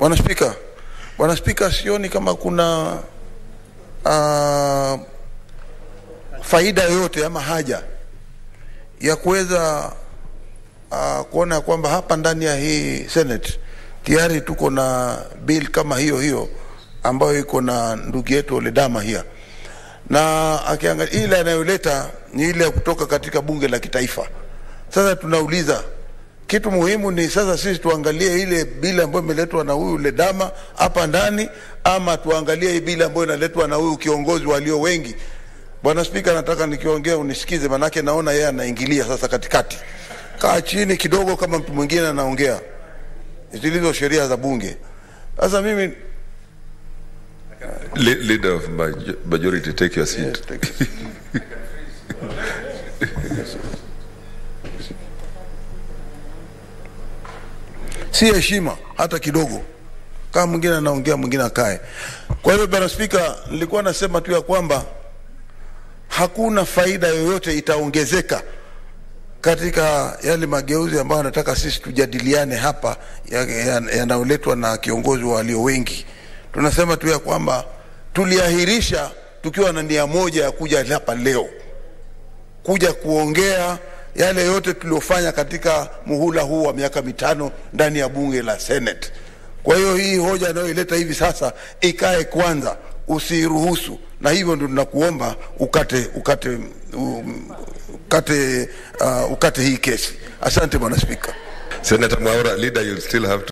Bwana Spika, Bwana Spika, sioni kama kuna uh, faida yoyote ama haja ya kuweza uh, kuona kwamba hapa ndani ya hii Senate tayari tuko na bill kama hiyo hiyo ambayo iko na ndugu yetu Oledama hia na akiangalia ile anayoleta ni ile ya kutoka katika bunge la kitaifa. Sasa tunauliza kitu muhimu ni sasa sisi tuangalie ile bili ambayo imeletwa na huyu Ledama hapa ndani, ama tuangalie hii bili ambayo inaletwa na huyu kiongozi walio wengi. Bwana Spika, nataka nikiongea unisikize, manake naona yeye anaingilia sasa katikati. Kaa chini kidogo, kama mtu mwingine anaongea zilizo sheria za bunge. Sasa mimi Le- Leader of maj- majority, take your seat. Yes, thank you. si heshima hata kidogo. Kama mwingine anaongea mwingine akae. Kwa hiyo bwana Spika, nilikuwa nasema tu ya kwamba hakuna faida yoyote itaongezeka katika yale mageuzi ambayo nataka sisi tujadiliane hapa yanayoletwa ya, ya na kiongozi wa walio wengi. Tunasema tu ya kwamba tuliahirisha tukiwa na nia moja ya kuja hapa leo kuja kuongea yale yote tuliofanya katika muhula huu wa miaka mitano ndani ya bunge la Senate. Kwa hiyo hii hoja anayoileta hivi sasa ikae kwanza, usiruhusu, na hivyo ndio tunakuomba ukate ukate um, ukate uh, ukate hii kesi. Asante bwana Spika. Senator Mwaura, leader, you'll still have to